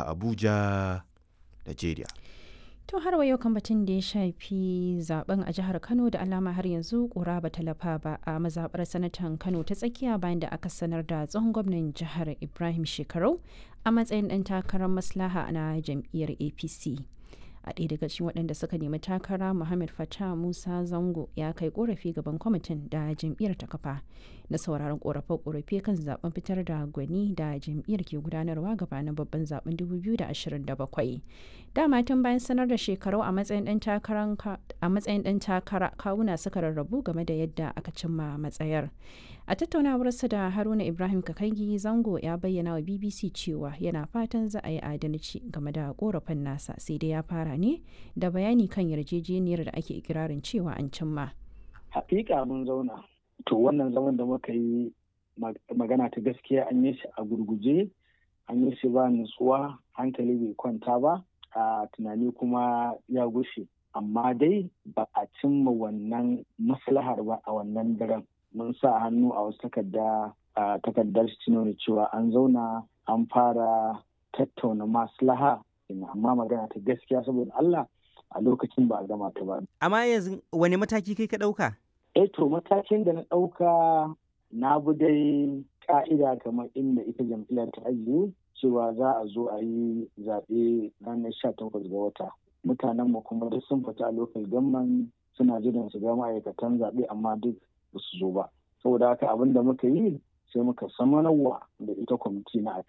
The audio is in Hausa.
a Abuja, Najeriya. To har wa yau kan batun da ya shafi zaben a jihar Kano da alama har yanzu kura ba talafa ba a mazabar sanatan Kano ta tsakiya bayan da aka sanar da tsohon gwamnan jihar Ibrahim Shekarau a matsayin ɗan takarar maslaha na jam'iyyar APC. a ɗaya daga cikin waɗanda suka nemi takara muhammad fatah musa zango ya kai korafi gaban kwamitin da jam'iyyar ta kafa na sauraron korafe-korafe kan zaben fitar da gwani da jam'iyyar ke gudanarwa gabanin babban zaben 2027 dama tun bayan sanar da shekaru a matsayin ɗan takara kawuna suka rarrabu game da yadda aka cimma matsayar a tattaunawarsa da haruna ibrahim kakangi zango ya bayyana wa bbc cewa yana fatan za a yi adalci game da korafin nasa sai dai ya fara ne da bayani kan yarjejeniyar da ake ikirarin cewa an cimma hakika mun zauna to wannan zaman da muka yi magana ta gaskiya an yi shi a gurguje an yi shi ba nutsuwa hankali bai kwanta ba a tunani kuma ya gushe amma dai ba a cimma wannan maslahar ba a wannan daren mun sa hannu a wasu takarda a takardar shi nuna cewa an zauna an fara tattauna maslaha amma magana ta gaskiya saboda Allah a lokacin ba a gama ta ba. Amma yanzu wani mataki kai ka ɗauka? Eh to matakin da na ɗauka na bi dai ka'ida kamar inda ita jam'iyyar ta ajiye cewa za a zo a yi zaɓe ranar sha takwas ga wata. Mutanen mu kuma duk sun fita a lokacin gamman suna jiran su ga ma'aikatan zaɓe amma duk ba su zo ba. Saboda haka abin da muka yi sai muka samanarwa da ita kwamiti na